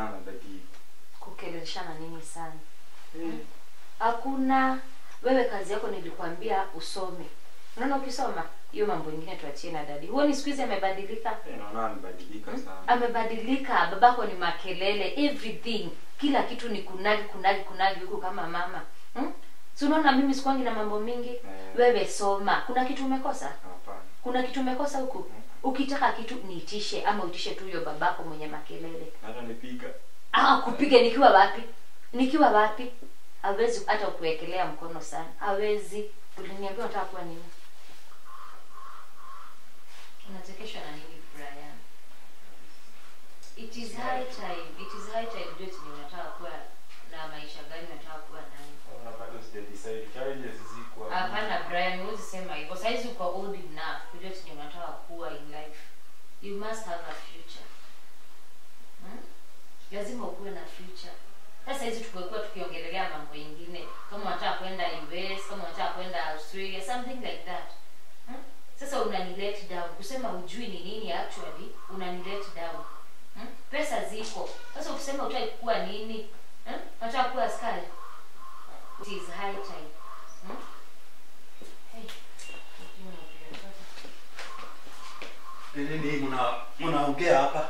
anabadilika kukeleshana nini sana hakuna wewe kazi yako nilikwambia usome unaona ukisoma hiyo mambo ingine tuachie na dadi huoni siku hizi amebadilika Eh, naona amebadilika sana amebadilika babako ni makelele everything kila kitu ni kunagi kunagi kunagi huku kama mama hmm? si unaona mimi sikwangi na mambo mingi wewe soma kuna kitu umekosa hapana kuna kitu umekosa huku ukitaka kitu niitishe ama uitishe tu huyo babako mwenye makelele hata nipiga ah kupiga nikiwa wapi nikiwa wapi hawezi hata kuwekelea mkono sana hawezi uliniambia unataka kuwa nini unachekeshwa na nini Brian it is high time it is high time ujue chenye unataka kuwa na maisha gani unataka kuwa nayo Naona bado sija decide challenges ziko hapo. hapana Brian huwezi sema hivyo saizi uko old enough kujua chenye unataka kuwa in life you must have a future hmm? lazima ukuwe na future sasa hizi tukikuwa tukiongelelea mambo ingine kama unataka kwenda US kama unataka kwenda Australia something like that hmm? sasa unani let down kusema ujui ni nini actually unani let down hmm? pesa ziko sasa ukisema utaki kuwa nini hmm? unataka kuwa askari it is high time hmm? hey. Ni nini mna mnaongea hapa?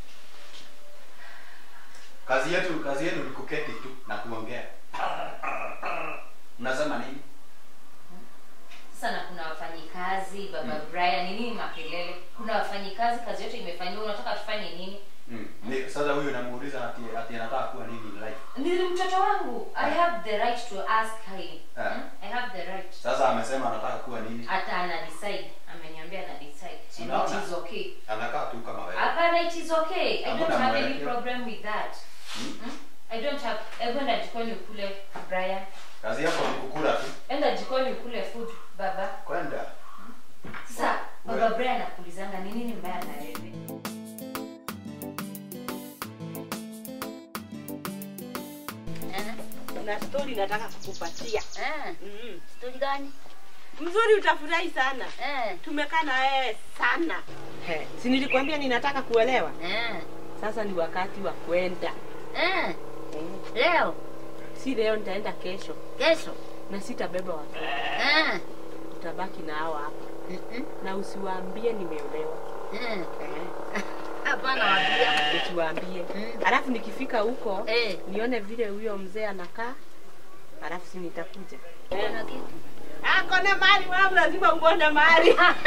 Kazi yetu kazi yenu ni kuketi tu na kuongea. Mnasema nini? sasa na kuna wafanyikazi baba Brian ni nini makelele kuna wafanyikazi kazi yote imefanywa unataka tufanye nini Mm. Ni, sasa huyu namuuliza ati ati anataka kuwa nini in life. ni mtoto wangu i have the right to ask him Ah. hmm? i have the right Sasa amesema anataka kuwa nini? hata ana decide ameniambia ana decide and Unaona? it is okay Anakaa tu kama wewe. hapana it is okay i don't Hakuna have any mwelekeo. problem with that hmm? i don't have hebu enda jikoni ukule Brian Kazi yako ni kukula tu. enda jikoni ukule food baba Kwenda. sasa baba Wewe. Brian anakuulizanga ni nini mbaya na wewe na stori nataka kukupatia Eh, mm. stori gani? mzuri utafurahi sana Eh, tumekaa na wewe sana He, si nilikwambia ninataka kuelewa eh, sasa ni wakati wa kwenda eh. Eh, Leo, si leo nitaenda kesho kesho. na sitabeba watoto Eh, utabaki na hao hapa mhm, na usiwaambie nimeolewa eh. Eh, Hapana wabia. usiwaambie Mm. alafu nikifika huko Eh, nione vile huyo mzee anakaa alafu si nitakuja kuna kitu. ako na mali wangu lazima uone mali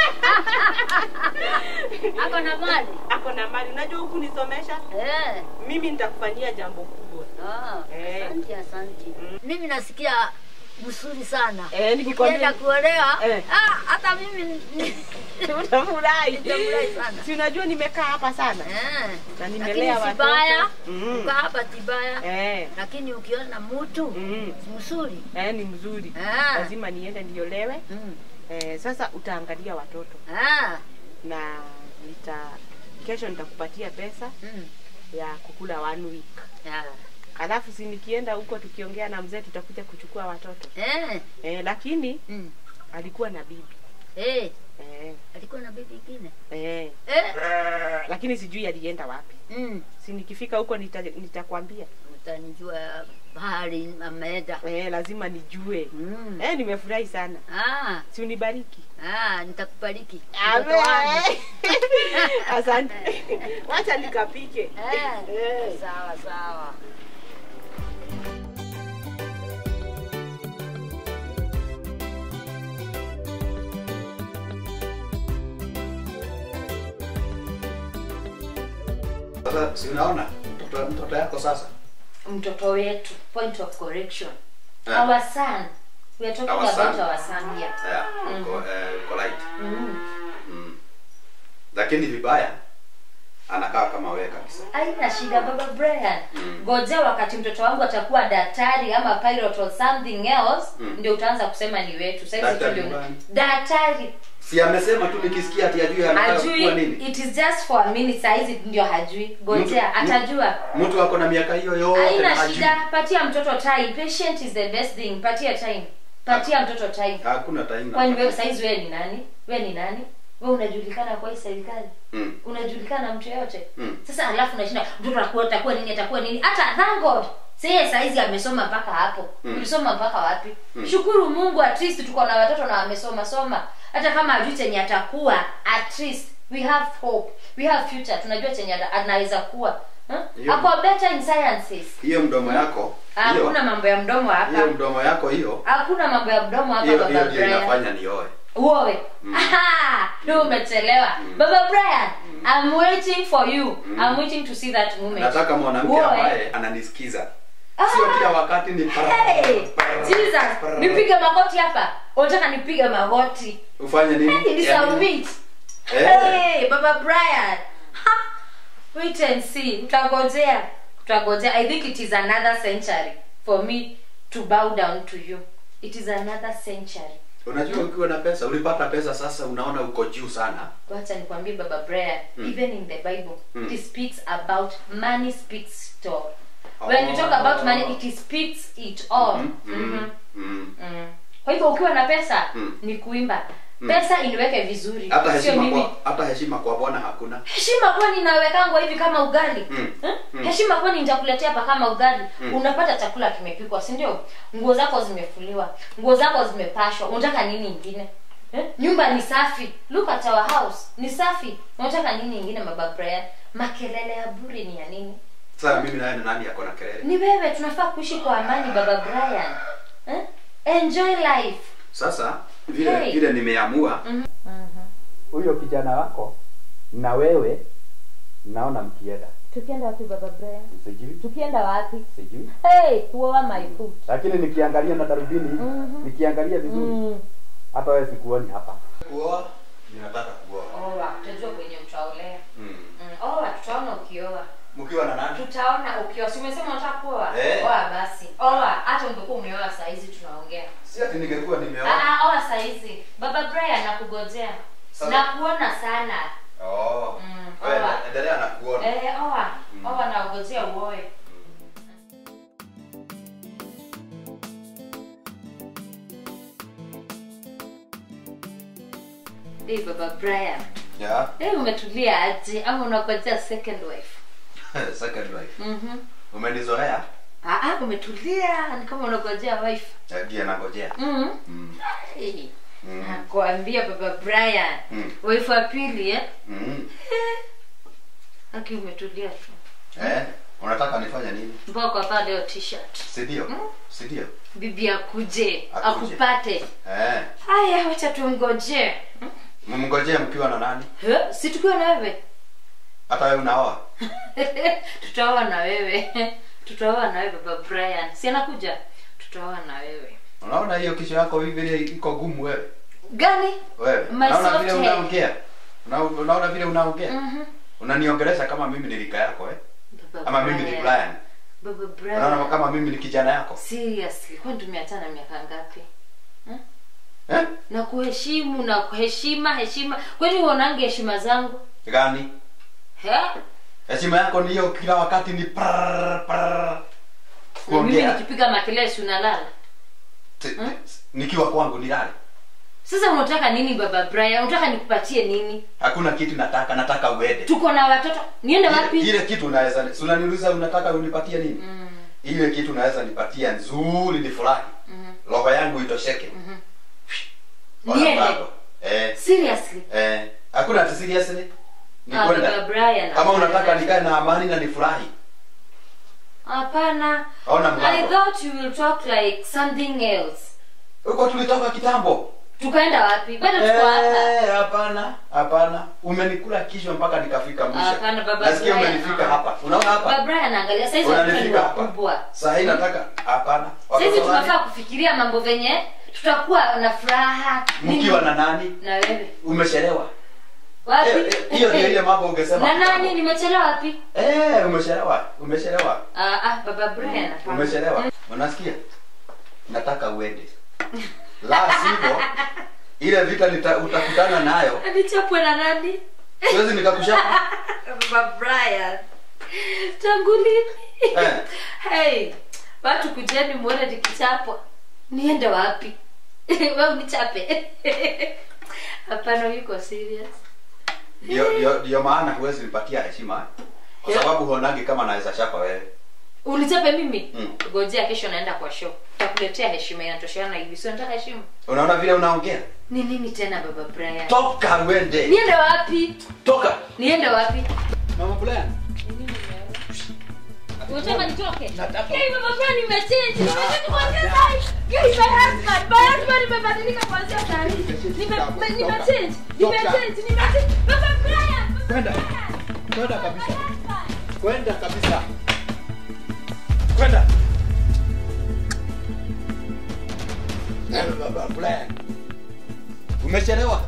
Ako na mali. ako na mali unajua huku nisomesha Eh. mimi nitakufanyia jambo kubwa Ah, Eh. asante, asante. Mm. Mimi nasikia mzuri sana. eh, nikikwambia Ukienda kuolewa, Eh. ah, hata mimi ni- utafurahi Nitafurahi sana. si unajua nimekaa hapa sana Eh. na Lakini nimelea si baya. watoto Mm. Uka hapa si baya. eh, Lakini ukiona mtu mm. mzuri. eh, ni mzuri Ah. lazima niende niolewe Mm. eh, sasa utaangalia watoto Ah. na nita kesho nitakupatia pesa Mm. ya kukula one week Ah. alafu si nikienda huko tukiongea na mzee tutakuja kuchukua watoto Eh. eh, lakini Mm. alikuwa na bibi Eh. eh, Alikuwa na bibi ingine. eh, Eh. lakini sijui alienda wapi Mm. si nikifika huko nita- nitakwambia Utanijua bahari ameenda. eh, lazima nijue Mm. eh, nimefurahi sana Ah. si unibariki Ah, nitakubariki. Amen. Mtoto wangu. asante wacha nikapike Eh. Eh. Sawa sawa. Sasa si unaona mtoto mtoto yako sasa? mtoto wetu point of correction Ah. our son we are talking Our about son. our son here Yeah, uko eh, uko right. mm. Mm. Lakini vibaya anakaa kama wewe kabisa. haina shida baba Brian ngojea wakati mtoto wangu atakuwa daktari ama pilot or something else Mm. ndio utaanza kusema ni wetu sasa hivi tu Daktari ndio gani? daktari Si amesema tu nikisikia ati ajui anataka kuwa hajui nini? it is just for a minute saa hizi ndio hajui ngojea Mtu- atajua Mtu ako na miaka hiyo yote na haina hajui. shida patia mtoto time patient is the best thing patia time patia mtoto time Hakuna time. kwani wewe na saizi wewe ni nani wewe ni nani wewe unajulikana kwa hii serikali Mm. unajulikana mtu yoyote Mm. sasa alafu unashinda mtoto atakuwa atakuwa nini atakuwa nini hata thank god seye saizi amesoma mpaka hapo Mm. ulisoma mpaka wapi Mm. shukuru mungu at least tuko na watoto na wamesoma soma hata kama ajui chenye atakuwa at least we have hope we have future tunajua chenye ata- anaweza kuwa huh? Hiyo- ako better in sciences hiyo mdomo yako hakuna hiyo mambo ya mdomo hapa hiyo mdomo yako hiyo hakuna mambo ya mdomo hapa hiyo baba hiyo ndio Brian inafanya nioe uowe ndio umechelewa baba brian i'm waiting for you i'm waiting to see that moment nataka mwanamke Uoe. ambaye ananisikiza Ah! sio kila wakati ni Hey, Jesus, nipige magoti hapa unataka nipige magoti ufanye nini Hey, ni Yaani- submit. Eh. Hey, baba brian Ha! wait and see tutagojea tutagojea i think it is another century for me to bow down to you it is another century unajua ukiwa na pesa ulipata pesa sasa unaona uko juu sana wacha nikwambie baba brian even in the bible Mm. it speaks about money speaks it all when you talk about money it speaks it all Mhm, Mhm. mhm, mhm. Mm. kwa hivyo ukiwa na pesa Mm. ni kuimba pesa iniweke vizuri hata sio heshima mimi kwa hata heshima kwa bwana hakuna heshima kwani nawekangwa hivi kama ugali Mm. Eh? Mm. heshima kwani nitakuletea hapa kama ugali unapata chakula kimepikwa si ndio nguo zako zimefuliwa nguo zako zimepashwa unataka nini ingine eh? nyumba ni safi look at our house ni safi unataka nini ingine baba Brian makelele ya buri ni ya nini sasa mimi naye ni nani ako na kelele ni wewe tunafaa kuishi kwa amani baba Brian eh? enjoy life sasa vile Hey. vile nimeamua huyo kijana wako na wewe naona mkienda tukienda wapi baba Brian sijui tukienda wapi sijui hey kuoa my foot lakini nikiangalia na darubini Mhm. nikiangalia vizuri mm. hata wewe sikuoni hapa kuoa ninataka kuoa oa tutajua kwenye utaolea mm. mm. oa tutaona ukioa mkiwa na nani tutaona ukioa si umesema unataka kuoa Eh. oa basi oa hata ungekuwa umeoa saa hizi tunaongea si ati ningekuwa nimeoa Ah, ah, oa saa hizi baba Brian nakugojea Sawa. nakuona sana oh Mm, wewe oa. endelea na kuona eh, oa oa naugojea uoe Hey, baba Brian yeah hey, umetulia aje ama unagojea second wife second wife mhm umenizoea ah ah umetulia ni kama unagojea wife ndio nangojea mhm mm. hey. Mm. nakwambia baba Brian Mm. wife wa pili eh Mm. aki umetulia tu eh unataka nifanye nini mbona kwa pale leo t-shirt si ndio si ndio bibi akuje Akuje. akupate eh haya wacha tumngojee mmngojee mkiwa na nani He, si tukiwa na wewe hata wewe unaoa tutaoa na wewe tutaoa na wewe baba Brian si anakuja tutaoa na wewe unaona hiyo kichwa yako hivi vile iko gumu wewe gani wewe My unaona soft vile head. unaongea Una- unaona vile unaongea Mhm. unaniongelesha kama mimi ni rika yako eh Baba ama mimi ni Brian baba unaona Brian kama mimi ni kijana yako seriously kwani tumeachana miaka ngapi eh na kuheshimu na kuheshima heshima kwani uonange heshima zangu gani he heshima yako ni hiyo kila wakati ni prrr, prrr. mimi kuongea nikipiga makelele si unalala Ti- ti- nikiwa kwangu nilale sasa unataka nini baba Brian unataka nikupatie nini hakuna kitu nataka nataka uende tuko na watoto niende ile, wapi ile kitu unaweza si unaniuliza unataka unipatie nini Mm, ile kitu unaweza nipatia nzuri ni furahi mhm. roho yangu itosheke Wala Niende? bado. eh seriously eh hakuna ati seriously ni Ah, kwenda baba Brian kama unataka hapana. nikae na amani na nifurahi hapana Ona i mlango. thought you will talk like something else huko tulitoka kitambo tukaenda wapi bado tuko hapa Eh, hapana hapana umenikula kichwa mpaka nikafika mwisho Hapana, baba nasikia Brian. umenifika hapa unaona baba hapa Brian angalia saizi watoto ni unanifika hapa wakubwa saa hii nataka hapana saizi Watoto wale, tunafaa kufikiria mambo venye tutakuwa na furaha nini. mkiwa na nani na wewe umechelewa wapi Eh, eh, hiyo ndio ile mambo ungesema na kitambo. nani nimechelewa wapi eh umechelewa umechelewa ah, ah, baba Brian hapana. umechelewa unasikia nataka uende la sivyo ile vita nita, utakutana nayo alichapwe na nani siwezi nikakushapa baba Brian tangu lini Eh. hey watu kujeni muone nikichapwa niende wapi we unichape Hapana, yuko serious. Ndio ndio ndio maana huwezi nipatia heshima. Kwa Yeah. sababu huonagi kama naweza chapa wewe. Unichape mimi? Mm. Ngojea kesho naenda kwa show. Takuletea heshima inatosheana hivi. Sio nataka heshima. Unaona vile unaongea? Ni nini tena baba Brian? Toka uende. Niende wapi? Toka. Niende wapi? Mama Brian. Unataka nitoke? Nataka. Hey, baba Brian nimechange. Nimechange kuanzia saa hii. Hey, my husband. My husband nimebadilika kuanzia saa hii. Nime me- nimechange. Nimechange. Nimechange. Baba Brian. Baba Kwenda. Brian. Kwenda kabisa. My husband. Kwenda kabisa. Kwenda. Eh, Baba Brian. Umechelewa.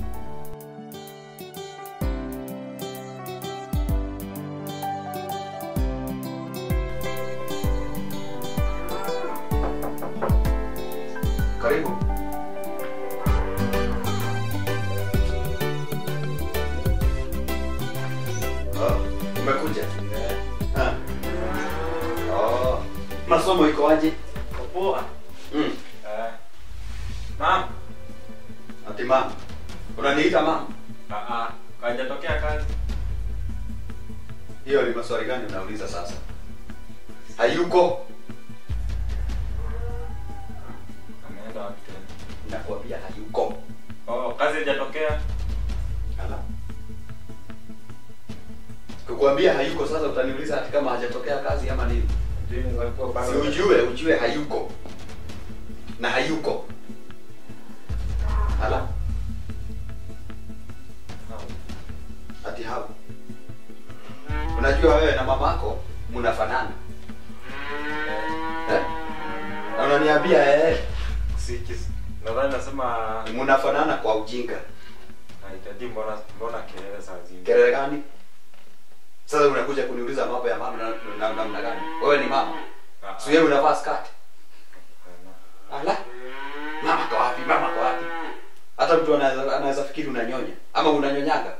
Karibu. Oh, umekuja? Ah. Oh. Masomo iko aje? Poa. Mm. Eh. Mam. Ati mama. Unaniita mama? Ah ah. Kajatokea kazi. Hiyo ni maswali gani unauliza sasa? Hayuko. Ameenda wapi tena? Nakwambia hayuko. Oh, kazi haijatokea. Ala. Kukwambia hayuko sasa utaniuliza ati kama hajatokea kazi ama nini? Jini walikuwa bado. Si ujue, ujue hayuko. Na hayuko. Ala, ati hau. Unajua wewe na mamako mnafanana. Eh? Na unaniambia eh, Sikis. Nadhani nasema mnafanana kwa ujinga. nahitaji mbona mbona kelele saa zingine. Kelele gani? Sasa unakuja kuniuliza mambo ya mama na na- namna gani? Wewe ni mama. Ah, ah. Si wewe unavaa skirt. Hapana. Ala. Mama kwa wapi? Mama kwa wapi? Hata mtu anaweza anaweza fikiri unanyonya ama unanyonyaga.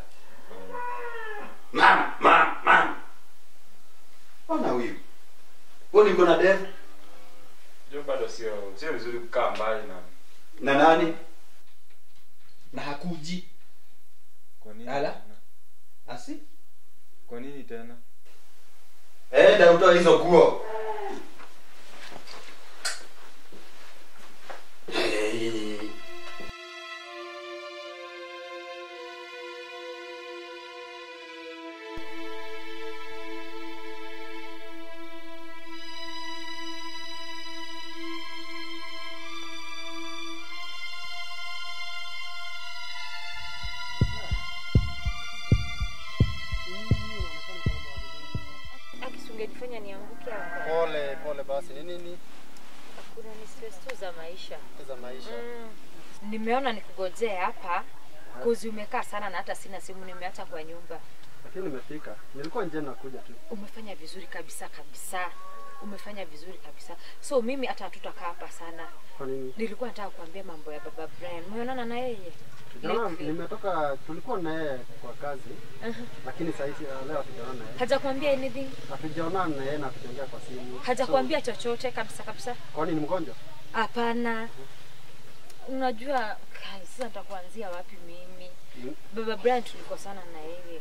Mama, mama, mama. Ona huyu. Wewe niko na devu Jo bado sio sio vizuri kukaa mbali na na nani? Na hakuji. Kwa nini? Ala. tena? Asi? Kwa nini tena? Enda utoe hizo nguo. Hey. Akisungejifanya nianguke hapa. Pole pole basi, ni nini Kuna ni stress tu za maisha. za maisha? Mm. Nimeona nikugojee hapa kozi umekaa sana na hata sina simu nimeacha kwa nyumba. Lakini nimefika, nilikuwa nje nakuja tu. Umefanya vizuri kabisa kabisa. Umefanya vizuri kabisa. So mimi hata hatutakaa hapa sana. Kwa nini? Nilikuwa nataka kuambia mambo ya baba Brian. Umeonana na yeye? Tujaona, Vipi? nimetoka, tulikuwa na yeye kwa kazi, Uh-huh. lakini saa hizi uh, leo hatujaona na yeye, Hajakwambia anything? hatujaonana na yeye na hatujaongea kwa simu. Hajakwambia chochote kabisa kabisa? So, kwani ni mgonjwa? Hapana. Unajua kai, sasa nitakuanzia wapi mimi? Mm. Baba Brian tulikosana na yeye.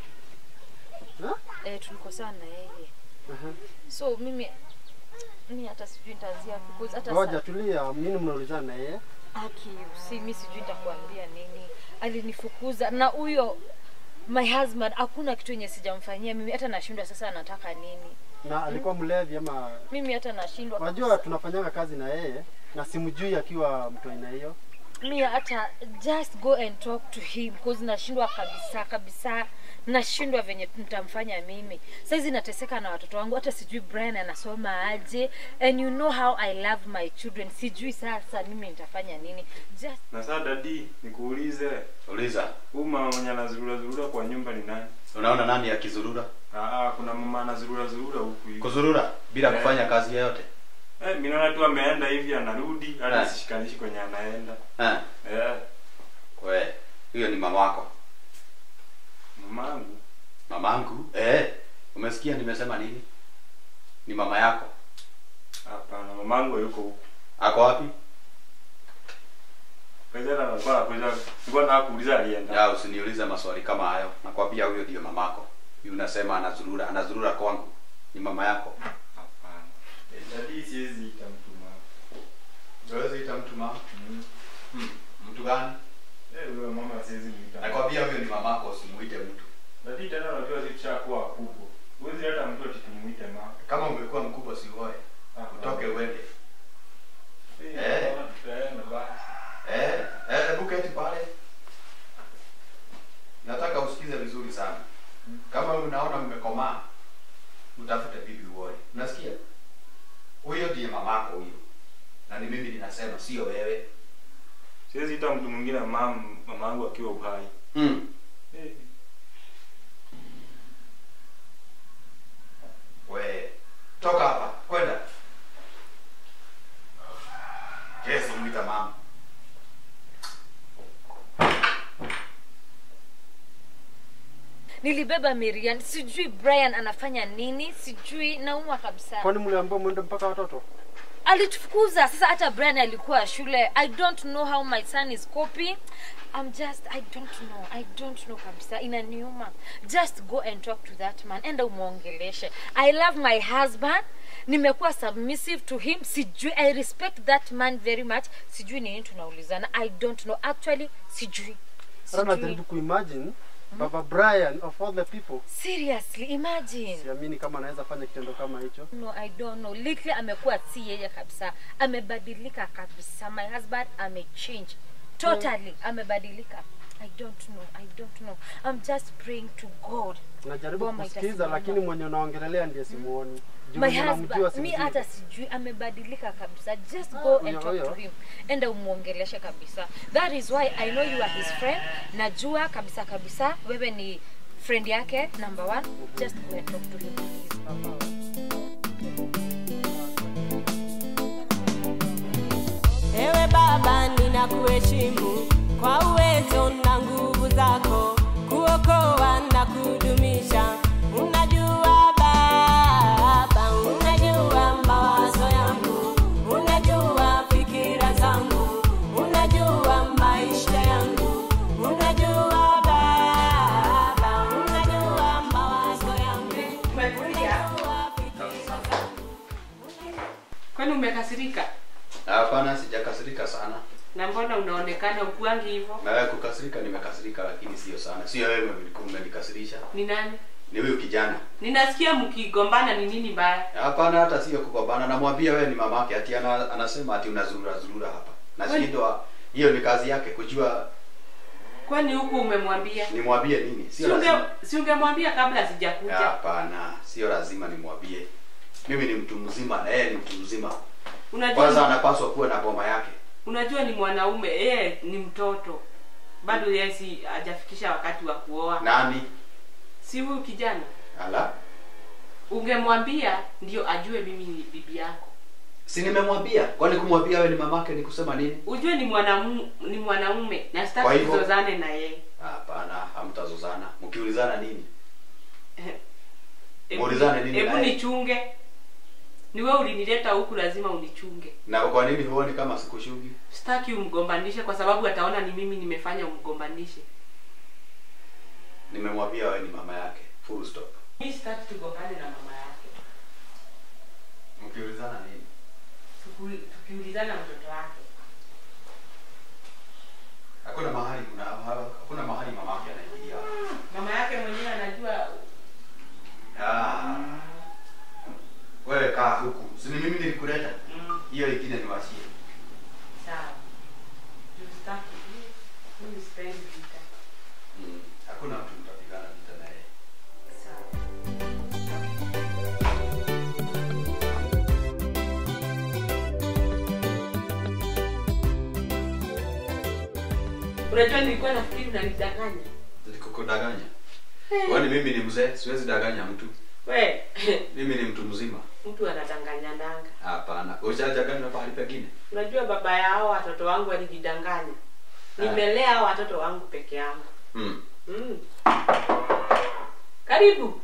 Ha? Eh, tulikosana na yeye. Aha. So mimi mimi hata sijui nitaanzia wapi because hata Ngoja sa- tulia, nini mnaulizana na yeye? Aki, si mimi sijui nitakuambia nini. Alinifukuza na huyo my husband hakuna kitu yenye sijamfanyia mimi hata nashindwa sasa anataka nini. Na alikuwa mlevi ama? Mimi hata nashindwa. Unajua kabisa. tunafanyanga kazi na yeye na simjui akiwa mtu aina hiyo. Mimi hata just go and talk to him because nashindwa kabisa kabisa. Nashindwa venye nitamfanya mimi. Saizi nateseka na watoto wangu hata sijui Brian anasoma aje and you know how I love my children. Sijui sasa mimi nitafanya nini. Just Na sasa dadi, nikuulize, Uliza. huyu mama mwenye anazurura zurura kwa nyumba ni nani? Unaona nani akizurura? Ah ah, kuna mama anazurura zurura huku hivi. Kuzurura bila Eh. kufanya kazi yoyote. Eh, mimi naona tu ameenda hivi anarudi, hata Eh. sishikanishi kwenye anaenda. Eh. Eh, We, huyo ni mama wako. mamangu. Mamangu? Eh. Umesikia nimesema nini? Ni mama yako. Hapana, mamangu yuko huku. Ako wapi? Kajana alikuwa anakuja. Nilikuwa nataka kuuliza alienda. Ya usiniulize maswali kama hayo. Nakwambia huyo ndio mamako. Yule unasema anazurura, anazurura kwangu. Ni mama yako. Hapana. Eh, Dadi siwezi ita mtu mama. Wewe ita mtu mama. Mm. Hmm. Mtu gani? Eh, huyo mama siwezi muita. Nakwambia huyo ni mamako, usimuite mtu. Dadi tena unajua sisi tushakuwa wakubwa. Huwezi hata mtu ati tumuite mama. Kama umekuwa mkubwa si uoe. Utoke uende. Eh. Eh. Tutaenda basi. Eh, eh, hebu keti pale. Nataka usikize vizuri sana. Kama unaona mmekomaa, utafute bibi uoe. Unasikia? Huyo ndiye mamako huyo. Na ni mimi ninasema sio wewe. Siwezi ita mtu mwingine mam mamangu akiwa uhai. Mm. Eh. We, toka hapa, kwenda. Kesi mwita mama. nilibeba Miriam, sijui Brian anafanya nini, sijui naumwa kabisa. Kwani mliambiwa mwende mpaka watoto? Alitufukuza sasa, hata Brian alikuwa shule. I don't know how my son is coping. I'm just I don't know. I don't know kabisa. Inaniuma. Just go and talk to that man. Enda umuongeleshe. I love my husband. Nimekuwa submissive to him. Sijui I respect that man very much. Sijui nini tunaulizana. I don't know. Actually sijui. Hata Sijui. najaribu kuimagine Baba Brian of all the people. Seriously, imagine. Siamini kama anaweza fanya kitendo kama hicho. No, I don't know. Lately amekuwa si yeye kabisa. Amebadilika kabisa. My husband amechange. Totally amebadilika. I don't know. I don't know. I'm just praying to God. Najaribu Boma kusikiza itasimama. lakini mwenye unaongelelea ndiye simuoni. Juu My mwenye namjua husband, mi simjui. hata sijui amebadilika kabisa. Just go and huyo, talk huyo. to him. Enda umuongeleshe kabisa. That is why I know you are his friend. Najua kabisa kabisa wewe ni friend yake number one. Just go and talk to him please. Ewe Baba, ninakuheshimu kwa uwezo na nguvu zako kuokoa na kudumisha. Unajua Baba, unajua mawazo yangu, unajua fikira zangu, unajua maisha yangu, unajua Baba, unajua mawazo yangu, unajua fikira zangu. Kwani umekasirika? Hapana, sijakasirika sana. Na mbona unaonekana ukuangi hivyo? Na wewe kukasirika, nimekasirika lakini sio sana. Sio wewe ulikuwa umenikasirisha. Ni nani? Ni huyu kijana. Ninasikia mkigombana, ni nini mbaya? Hapana, hata sio kugombana. Namwambia wewe ni mamake, ati ana, anasema ati unazurura zurura hapa. Nashindwa, hiyo ni kazi yake kujua Kwani huku umemwambia? nimwambie nini. Si Sio unge lazima. si ungemwambia kabla sijakuja. Hapana, sio lazima nimwambie. Mimi ni mtu mzima na yeye ni mtu mzima. Unajua Kwanza anapaswa kuwa na boma yake. unajua ni mwanaume, yeye ni mtoto. Bado yeye si hajafikisha wakati wa kuoa. Nani? Si huyu kijana. Ala, Ungemwambia ndio ajue mimi ni bibi yako. si nimemwambia. Kwani kumwambia wewe ni mamake ni kusema nini? Ujue ni mwanaume ni mwanaume na Kwa sitaki hivyo- tuzozane na yeye. Hapana, hamtazozana. Mkiulizana nini? Hebu- Muulizane nini Hebu naye? nichunge. Ni wewe ulinileta huku, lazima unichunge. Na kwa nini huoni kama sikushugi? Sitaki umgombanishe kwa sababu ataona ni mimi nimefanya umgombanishe. Nimemwambia wewe ni mama yake. Full stop. Mimi sitaki tugombane na mama yake. Mkiulizana nini? Tuku- Tukiulizana mtoto wake. Hakuna mahali kuna hakuna mahali mama yake anaingilia. Mama yake mwenyewe anajua Ah. Wewe kaa huku. Si ni mimi nilikuleta? mm, Hiyo ingine niwachie. sawa. Juu sitaki. Mimi sipendi vita. Mm. Hakuna mtu mtapigana vita na yeye. Sawa. Unajua nilikuwa nafikiri unanidanganya. Nilikukudanganya. Kwani mimi ni mzee, siwezi danganya mtu. We, Mimi ni mtu mzima. mtu anadanganya danga. Hapana. Ushachanganywa pahali pengine? Unajua baba yao watoto wangu walijidanganya. Ah. Nimelea hao watoto wangu peke yangu. Mm. Mm. Karibu.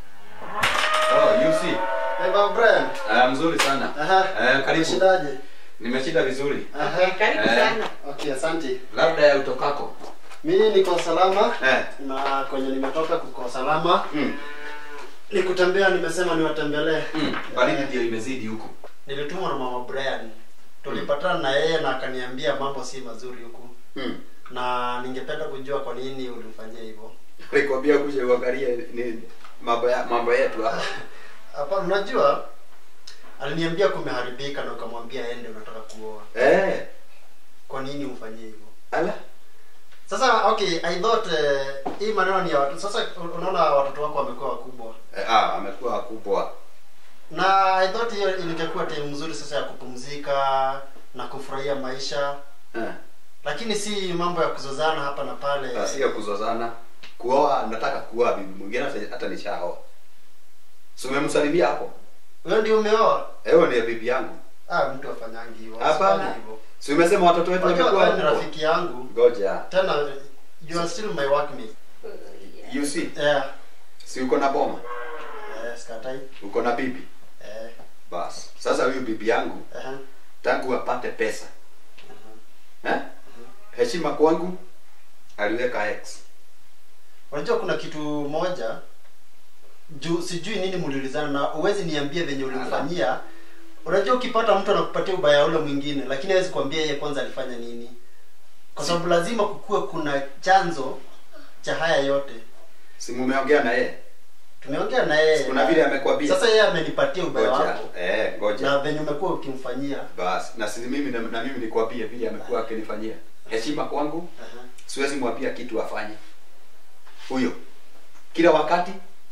Oh, you see. Eh, Baba Brian. Ah, mzuri sana. Aha. Eh, karibu. Umeshindaje? Nimeshinda vizuri. Okay, karibu Eh. sana. Okay, asante. Labda ya utokako. Mimi niko salama Eh. na kwenye nimetoka kuko salama. Mm. Ni kutembea, nimesema niwatembelee. Mm. Baridi ndio imezidi huku. Nilitumwa na mama Brian, tulipatana na yeye na akaniambia mambo si mazuri huku, Mm. na ningependa kujua kwa nini ulimfanyia hivyo. Alikwambia kuja uangalie ni mambo ya mambo yetu hapa. Hapa unajua, aliniambia kumeharibika na ukamwambia aende, unataka kuoa. Eh. Kwa nini umfanyie hivyo? Ala. Sasa okay, I thought eh, hii maneno ni ya watu. Sasa unaona watoto wako wamekuwa wakubwa Eh, ah, amekuwa kubwa. na I thought hiyo ingekuwa time nzuri sasa ya kupumzika na kufurahia maisha, Eh. lakini si mambo ya kuzozana hapa na pale. Na sio kuzozana. Kuoa nataka kuoa bibi mwingine hata, hata nishaoa. Si umemsalimia hapo? Wewe ndio umeoa? Ewe ni bibi yangu. Ah, mtu afanyangi hivyo. Hapana. Usifanye hivyo. Si umesema watoto wetu Unajua wamekuwa wewe ni wakubwa? rafiki yangu. Ngoja. Tena you are still my workmate. You see? Yeah. Si uko na boma? Eh, skatai. Uko na bibi? Eh. Bas. Sasa huyu bibi yangu eh, tangu apate pesa. Eh? Heshima kwangu aliweka X. Unajua kuna kitu moja juu sijui nini mliulizana na uwezi niambie venye ulimfanyia. Unajua ukipata mtu anakupatia ubaya ule mwingine, lakini hawezi kuambia yeye kwanza alifanya nini, kwa sababu lazima kukuwe kuna chanzo cha haya yote. Si mumeongea na yeye? Tumeongea na yeye, Kuna na- vile amekwambia. Sasa yeye amenipatia ubaya Ngoja. wako Eh, ngoja. na venye umekuwa ukimfanyia. Bas, na si mimi na, na mimi nikwambie vile amekuwa akinifanyia. Heshima kwangu, Aha. siwezi mwambia kitu afanye. Huyo kila wakati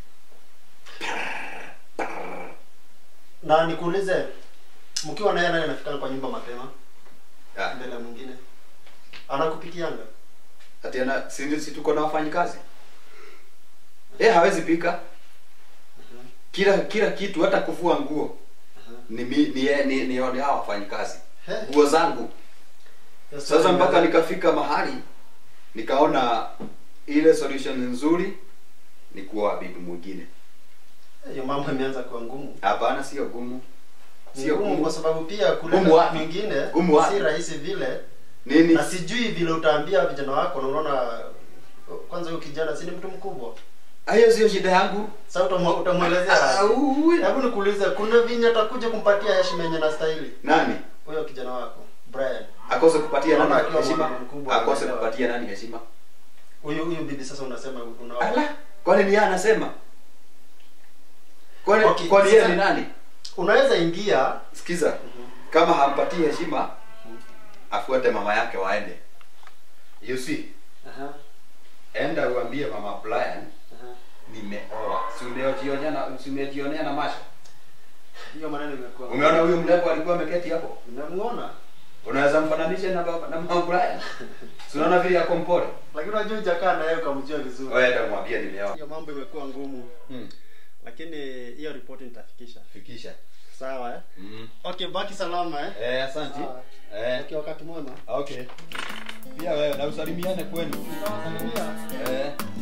Na nikuulize, mkiwa na yeye naye anafikana kwa nyumba mapema ah, mbele ya mwingine, anakupitianga ati ana si, si tuko na wafanyikazi. Eh, hawezi pika. Kila kila kitu hata kufua nguo. Ni mi, ni yeye ni, ni, ni hao wafanyikazi. He. Nguo zangu. Hiyo Sasa story mpaka imeanza- nikafika mahali nikaona ile solution nzuri ni kuoa bibi mwingine. hiyo mambo imeanza kuwa ngumu. Hapana, sio gumu. Ni Sio ngumu gumu. kwa sababu pia Gumu kuleta wapi? mwingine Gumu wapi? si rahisi vile, Nini? na sijui vile utaambia vijana wako, na unaona kwanza huyo kijana si ni mtu mkubwa, Hiyo sio shida yangu. sasa utamwe- utamwelezea Ah, aje? ui. Hebu nikuulize, kuna vinyi atakuja kumpatia heshima yenye nastahili Nani? huyo kijana wako Brian, Akose kupatia Naona nani akiwa heshima? mwanaume mkubwa, Akose anaelewa. kupatia nani heshima? huyu huyu bibi sasa unasema unaona Ala, kwani ni yeye anasema? Kwani Okay, kwani yeye sasa- ni nani? unaweza ingia Sikiza. Kama hampatii heshima, afuate mama yake waende. You see? Aha, Enda uambie mama Brian aha. nimeoa. Si umejionea na si umejionea na macho. hiyo maneno imekuwa Umeona huyo mrembo alikuwa ameketi hapo? unamuona, Unaweza mfananisha na baba na mama Brian? Si unaona vile yako mpole? lakini unajua hujakaa na yeye ukamjua vizuri. Wewe enda mwambie nimeoa. Hiyo mambo imekuwa ngumu, Mm. lakini hiyo ripoti nitafikisha. Fikisha. Sawa eh? Mm. Okay, baki salama eh? Eh, asante. Sawa. Eh. Okay, wakati mwema. Okay. Pia wewe na usalimiane kwenu. Nitawasalimia. Eh.